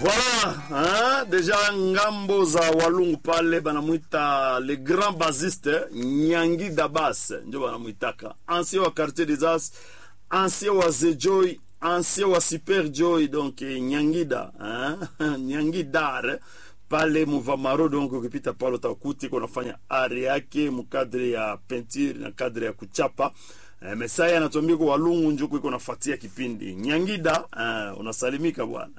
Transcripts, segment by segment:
Voilà, hein? Deja ngambo za walungu pale banamwita le grand basiste Nyangi Dabas ndio banamwitaka, ancien wa quartier des As, ancien wa Zejoy, ancien wa Super Joy, donc Nyangida hein? Nyangi Dar pale Muvamaro, donc ukipita pale utakuti kunafanya ari yake mukadre ya peinture na kadre ya kuchapa Eh, Mesaya anatuambia kwa walungu njuku iko nafuatia kipindi Nyangida. Uh, unasalimika bwana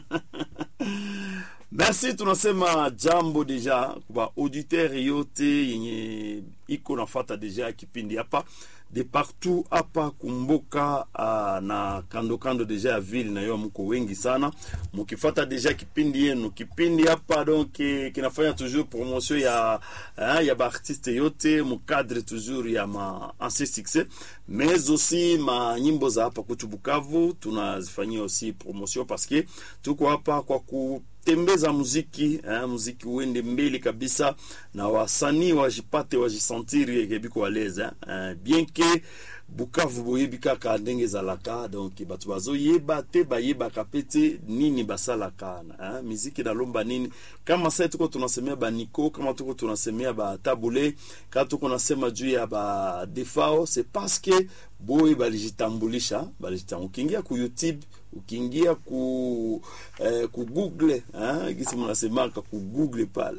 Merci, tunasema jambo deja kwa auditeur yote yenye iko nafata deja kipindi hapa de partout hapa kumbuka, uh, na kando kando deja ya ville na yo mko wengi sana mukifata deja kipindi yenu. Kipindi hapa donc eh, kinafanya toujours promotion ya uh, ya baartiste yote mukadre toujours ya ma ancien succès mais aussi ma nyimbo za hapa kwetu Bukavu tunazifanyia aussi promotion parce que tuko hapa kwa ku tembeza muziki eh, muziki uende mbele kabisa na wasanii wajipate wajisantiri kebiko waleze eh, bien ke bukavu boyebi kaka ndenge ezalaka donc bato bazoyeba te bayebaka pe te nini basalaka eh, miziki nalomba nini kama sai tuko tunasemea baniko kama tuko tunasemea batabule kama tuko nasema juu ya badefao c'est parce que boye balijitambulisha balijitambulisha ukiingia ku youtube ukiingia ku eh, ku google eh, gisi mnasemaka ku google pale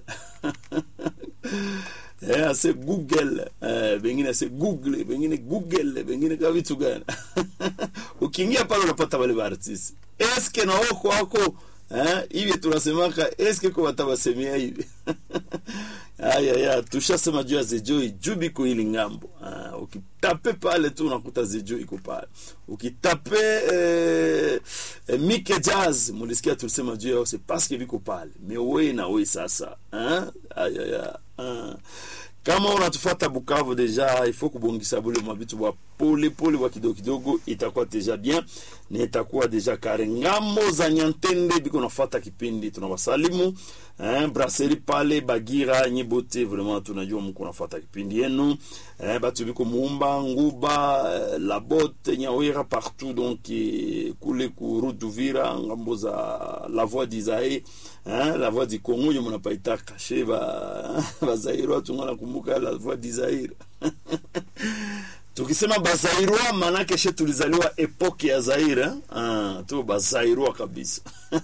eh, ase google eh, bengine ase google bengine google bengine kama vitu gani ukiingia pale unapata wale baartisi eske na wako wako eh, hivi tunasemaka eske ko watawasemea hivi aya ya tushasema juu ya Zejoi jubiko hili ngambo. Uh, ukitape pale tu unakuta Zejoi iko pale. Ukitape eh, eh, Mike Jazz mulisikia tulisema juu yao c'est parce que biko pale. Mais wewe na wewe sasa. Hein? Aya ya. Uh. Kama unatufuata Bukavu deja il faut kubongisa bule mabitu bwa pole pole bwa kidogo kidogo itakuwa deja bien na itakuwa deja kare ngambo za Nyantende biko nafuata kipindi tunawasalimu eh, brasserie pale Bagira nyibote vraiment tunajua mko nafuata kipindi yenu eh, batu biko Muumba Nguba eh, La Botte Nyawera partout donc eh, kule ku route d'Uvira ngambo za la voix d'Isaïe hein, la voix du Congo yo munapaita kashe ba bazairwa tungana kumbuka la voix d'Isaïe tukisema bazairwa manake she tulizaliwa epoke ya Zaire eh? ah, tu bazairwa kabisa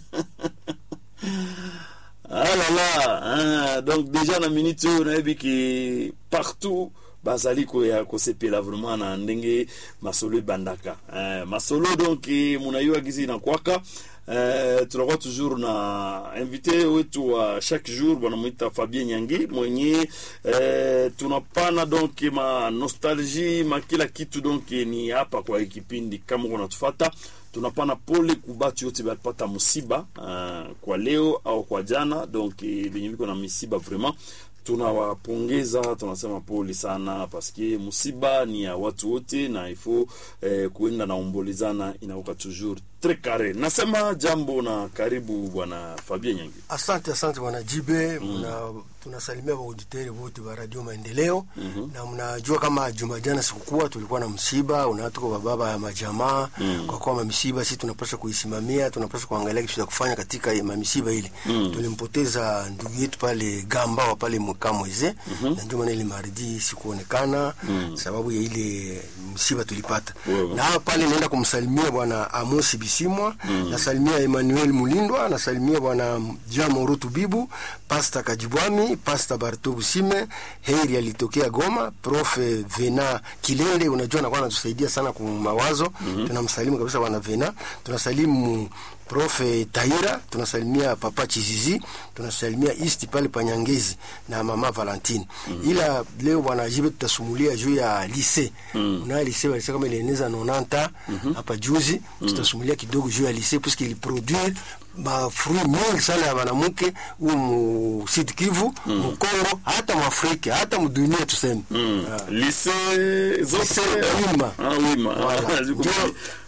Ah là là, hein, donc déjà na minute oyo nayebi ki partout bazali koya kosepela vraiment na ndenge masolo ebandaka eh, masolo donc munayiwa gizi nakwaka eh, tunakuwa toujours na invité wetu wa chaque jour wanamwita Fabien Nyangi mwenye eh, tunapana donc ma nostalgie ma kila kitu donc ni hapa kwa kipindi kama unatufata tunapana pole kubatu yote balipata musiba uh, kwa leo au kwa jana donc venye viko na misiba vraiment tunawapongeza tunasema pole sana paske musiba ni ya watu wote na ifo eh, kuenda na ombolezana inaoka toujours tres carré nasema jambo na karibu bwana Fabien Nyangi Asante, asante bwana Jibe. Mna tunasalimia wauditeri wote wa Radio Maendeleo na mnajua kama juma jana sikukuwa tulikuwa na msiba unatuko wa baba ya majamaa kwa kuwa mamisiba sisi tunapaswa kuisimamia, tunapaswa kuangalia kitu cha kufanya katika mamisiba ile. Tulimpoteza ndugu yetu pale Gamba wa pale Mkamweze na ndio maana ile maridi sikuonekana sababu ya ile msiba tulipata. Wewe. Na hapa pale naenda kumsalimia bwana Amos Bisimwa, nasalimia Emmanuel Mulindwa, nasalimia bwana Jean Morutu Bibu, Pasta Kajibwami, Pasta Barto Busime, Heri alitokea Goma, Prof Vena Kilele, unajua anakuwa anatusaidia sana kwa mawazo. Tunamsalimu kabisa bwana Vena. Tunasalimu Prof Taira, tunasalimia Papa Chizizi, tunasalimia East pale Panyangezi na Mama Valentine. Ila leo bwana Jibe tutasumulia juu ya lycée. Una lycée walisema kama ilieneza 90 hapa juzi, tutasumulia kidogo juu ya lycée puisque il produire ma fruit mengi sana ya wanamke huo mu Sud Kivu, mu Kongo, hata mu Afrika, hata mu dunia tuseme. Ah. lycée zote Lycée Wima. ah Wima Voilà. Ziko Ndio, pale.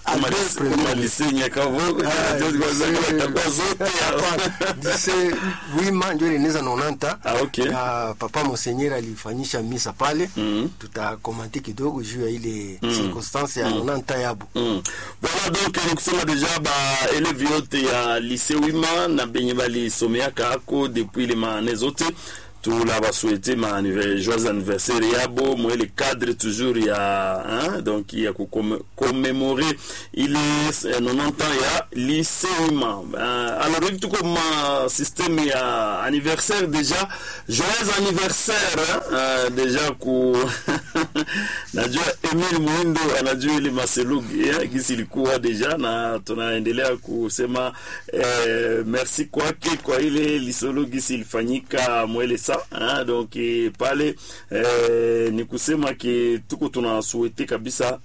Kama Albert lise- Premier. kama lise Nyakavogo, Ah, ndio zilikuwa lise- zitakuwa zote Hapana, lise wima ndio ilineza 90 Ah, okay. na papa monseigneur alifanyisha misa pale Mhm. tutakomante kidogo juu ya ile circonstance ya 90 yabo Mm. Voilà donc ni kusema deja ba eleve yote ya lycée Wima na benye balisomeaka ako depuis le maane zote tula basouhaite ma anniver- joyeux anniversaire yabo moi le cadre toujours ya hein, donc ya kucommémorer ile eh, 90 ans ya lycée Wima euh, alors hivi tuko ma système ya anniversaire déjà joyeux anniversaire hein, euh, déjà ku najua Emil Muindo anajua ile maselugi eh, gisi ilikuwa deja na tunaendelea kusema eh, merci kwake kwa ile lisolo gisi ilifanyika mwele sa eh, donc eh, pale eh, ni kusema ke tuko tunasuete kabisa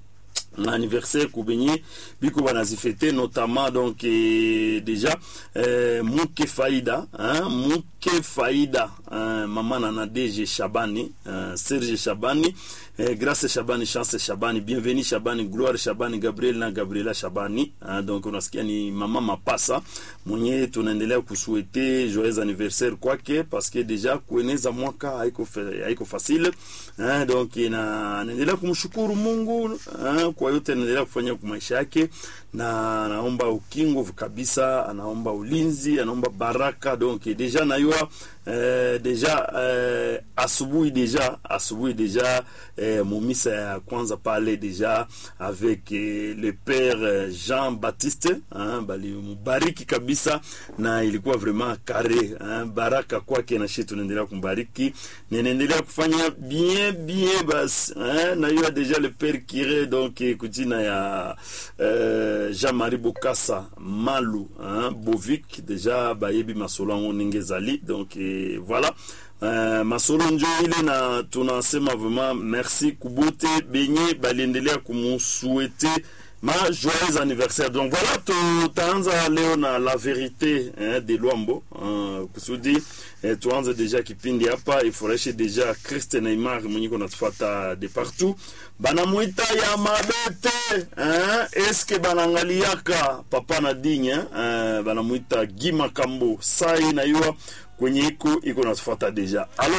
na anniversaire kubenye biko banazifete notamment donc eh, déjà eh, muke faida hein, muke faida hein, mama nana DG Shabani hein, Serge Shabani eh, Grace Shabani Chance Shabani Bienvenue Shabani Gloire Shabani Gabriel na Gabriela Shabani hein, donc unasikia ni mama mapasa mwenye tunaendelea kusuete joyeux anniversaire kwake parce que déjà kueneza mwaka haiko fa- haiko facile hein, donc na naendelea kumshukuru Mungu hein, kwa yote anaendelea kufanya kwa maisha yake na anaomba ukingo kabisa anaomba ulinzi anaomba baraka donc deja nayua eh, deja eh, asubuhi deja asubuhi deja eh, mumisa ya kwanza pale deja avec eh, le père eh, Jean Baptiste hein, balimubariki kabisa na ilikuwa vraiment kare hein, baraka kwake na shi tunaendelea kumbariki ninaendelea kufanya bien bien basi hein, nayua deja le père Kire donc eh, kujina ya eh, Jean-Marie Bokassa Malu hein, Bovik deja bayebi masolo yango ndenge ezali donc eh, voilà Uh, masolo njo ile na tunasema vraiment merci kubote benye baliendelea kumusuete ma joyeux anniversaire donc voilà tutaanza leo na la vérité hein, de lwambo uh, kusudi eh, tuanze deja kipindi hapa ifurahishe deja Christe Neymar mwenye kunatufata de partout banamwita ya mabete hein? eske banangaliaka papa na digne hein? banamwita Guy Makambo sai na yua kwenye iko iko natufuata deja alors